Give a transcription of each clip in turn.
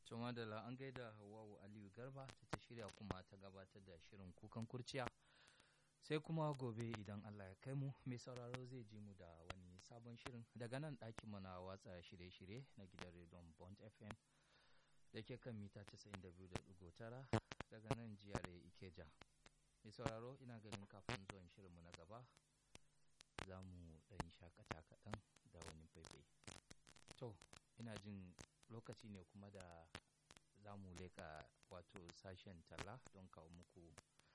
To madalla an gaida Hawwa'u Aliyu Garba da ta shirya kuma ta gabatar da shirin kukan kurciya. Sai kuma gobe idan Allah ya kai mu mai sauraro zai ji mu da wani sabon shirin daga nan ɗakin mu na watsa shirye-shirye na gidan rediyon Bond FM da ke kan mita 92.9 daga nan jiyar Ikeja. Mai sauraro ina ganin kafin zuwan shirinmu na gaba za mu ɗan shakata kaɗan da wani faifai. To, ina jin lokaci ne kuma da za mu leƙa wato sashen talla don kawo muku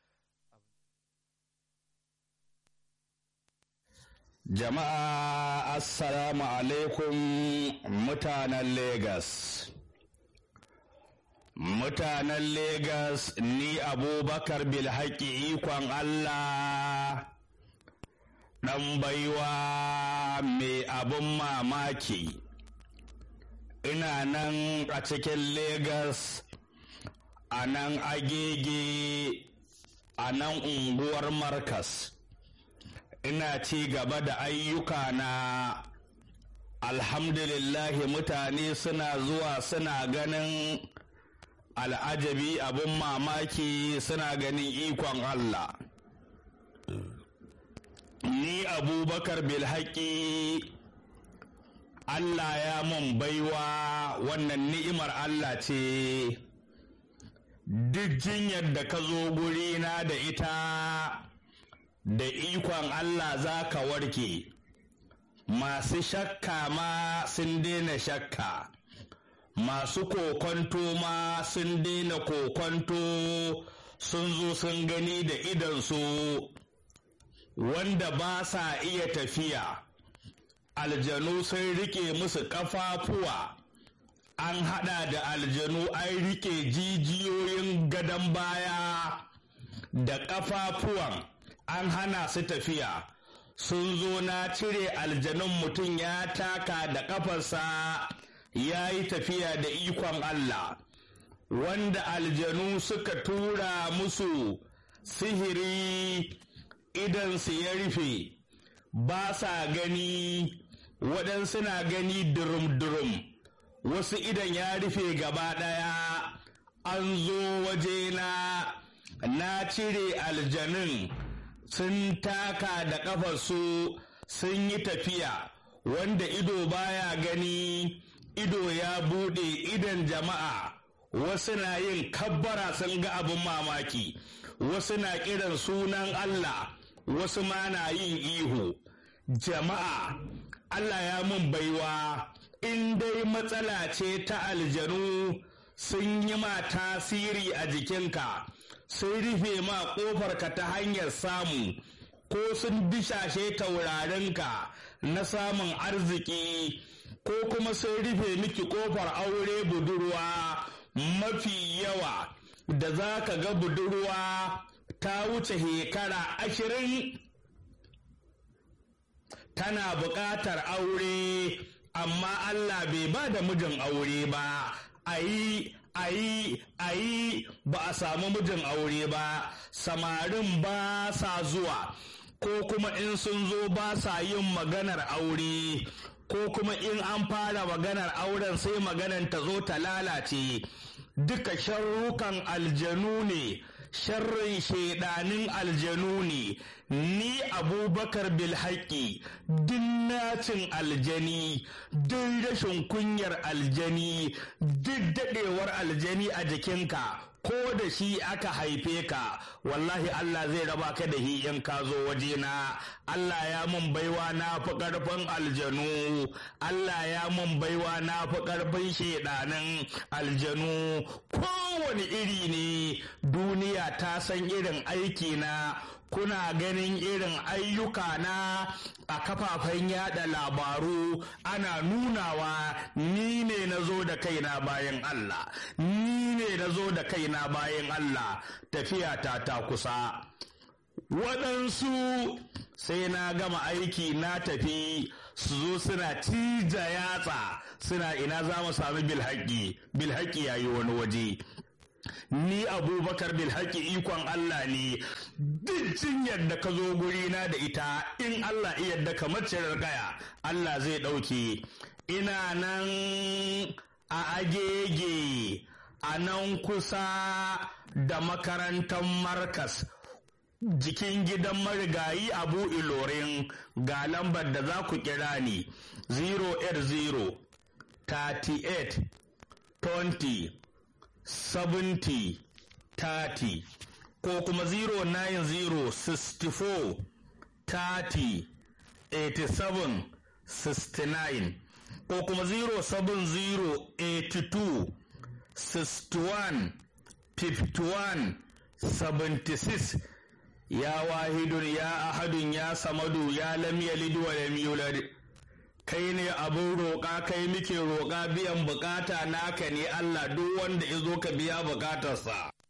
Jama'a Assalamu alaikum mutanen Legas. Mutanen Legas ni Abubakar Bilhaki ikon Allah ɗan baiwa mai abin mamaki. Ina nan a cikin Legas, a nan agege, a nan unguwar Markas. ina ci gaba da ayyuka na alhamdulillahi mutane suna zuwa suna ganin al'ajabi abin mamaki suna ganin ikon Allah ni abubakar bilhaki Allah ya mun baiwa wannan ni'imar Allah ce duk jinyar da ka zo gurina da ita da ikon Allah za ka warke masu shakka ma sun daina shakka masu kokonto ma sun daina kokonto sun zo sun gani da idansu wanda ba sa iya tafiya aljanu sun rike musu ƙafafuwa an hada da aljanu an rike jijiyoyin gadon baya da ƙafafuwan an hana su tafiya sun zo na cire aljanun mutum ya taka da ƙafarsa ya yi tafiya da ikon Allah wanda aljanu suka tura musu sihiri idansu ya rufe ba sa gani waɗansu na gani durum-durum wasu idan ya rufe gaba ɗaya an zo wajena na cire aljanun sun taka da ƙafarsu sun yi tafiya wanda ido baya gani ido ya buɗe idan jama'a wasu na yin kabbara sun ga abin mamaki wasu na kiran sunan Allah wasu ma na yin ihu jama'a Allah ya mun baiwa in dai matsala ce ta aljanu sun yi ma tasiri a jikinka sun rufe ma ƙofarka ta hanyar samu ko sun bishashe taurarinka na samun arziki ko kuma sun rufe miki ƙofar aure budurwa mafi yawa da za ka ga budurwa ta wuce shekara ashirin tana buƙatar aure amma Allah bai ba da mijin aure ba a yi a yi a yi ba a samu mijin aure ba samarin ba sa zuwa ko kuma in sun zo ba sa yin maganar aure ko kuma in an fara maganar auren sai maganar ta zo ta lalace duka sharrukan aljanu ne sharrin shaidanin aljanu ne ni abubakar bilhaki duk nacin aljani duk rashin kunyar aljani duk daɗewar aljani a jikinka ko da shi aka haife ka wallahi Allah zai raba ka da hi in ka zo wajena Allah ya mun baiwa na fi ƙarfin aljanu Allah ya mun baiwa na fi ƙarfin shaidanin aljanu kowane iri ne duniya ta san irin aiki na kuna ganin irin ayyuka na a kafafen yada labaru ana nunawa ni ne na zo da kaina bayan Allah ni ne na zo da kaina bayan Allah tafiya ta ta kusa waɗansu sai na gama aiki na tafi su zo suna tija yatsa suna ina za mu sami bilhaƙi bilhaƙi yayi wani waje ni abubakar bilhaki ikon Allah ne duk jinyar da ka zo gurina da ita in Allah iya da kamar cirar kaya Allah zai ɗauke ina nan a agege a nan kusa da makarantar markas jikin gidan marigayi abu ilorin ga lambar da za ku kira ni 080 38 20 70 30 ko kuma 090 64 30 87 69 ko kuma 070 82 61 51 76 ya wahidun ya ahadun ya samadu ya lam yalid wa lam yulad kai ne abin roƙa kai muke roƙa biyan bukata naka ne Allah duk wanda ya zo ka biya bukatarsa